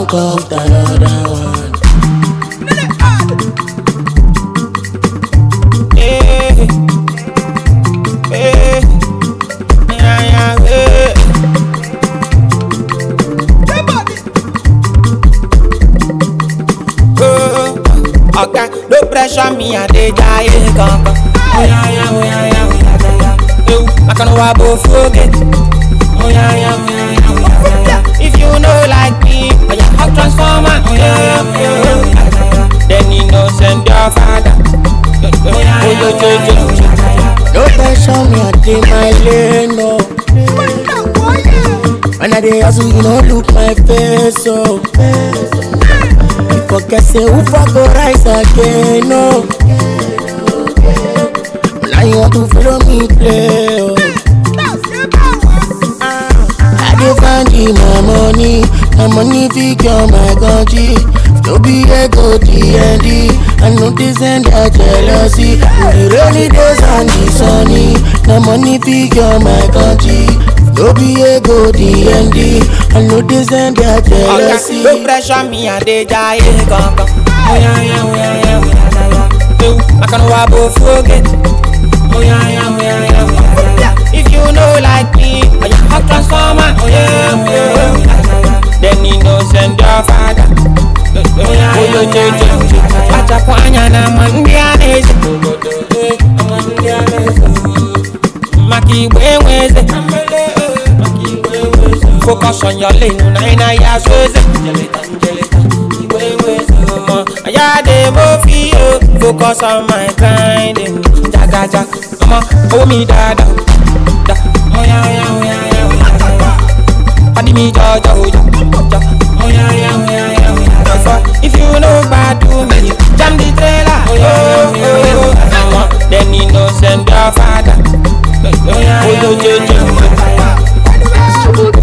up another one. Eh, eh, yeah, yeah, eh. Oh, Oga, no pressure me, I dey die kankan. Oh yeah, yeah, oh yeah, yeah, oh yeah, yeah, yeah. Ew, I can wa bo forget. Oh yeah, yeah, oh yeah, yeah, oh yeah, yeah, yeah. If you know like me, oh yeah, hot transformer. Oh yeah, yeah, oh yeah, yeah, oh yeah, yeah, yeah. Then you know send your father. Oh yeah, yeah, oh yeah, yeah, oh yeah, yeah, yeah. No pressure me, I dey my lane, no. When I dey hustle, you no look my face, oh. You forget say who for go rise again, no. Now you want to follow me play, oh. I dey find the my money, my money figure my country. No be ego DND, I know this and that jealousy. The rainy days and the sunny, my money figure my country. No be ego DND, I know this and that jealousy. Oga, no pressure me, I dey die kankan. Oh yeah, yeah, oh yeah, yeah, oh yeah, yeah, yeah. Ew, I can wa bo forget. Oh yeah, yeah, oh yeah, yeah, oh yeah, yeah, yeah. If you know like me, oh yeah, hot transformer. Oh yeah, oh yeah, oh yeah, yeah, yeah. Then you know send your father. Oh yeah, oh yeah, yeah, yeah, yeah, yeah. Acha kwanya na mandianese. Eh, mandianese. Maki wenweze. Focus on your lane, una ina ya sweze. Aya de mo fi o, focus on my grinding. Jagaja, ọmọ owó mi dada. Da, oya oya oya oya oya oya. Padi mi jọjọ oja, jọ. Oya oya oya oya oya. Therefore, if you no gbadu me, jam the trailer. Oya oya oya oya. Then you know send your father. Oya oya oya oya. Trouble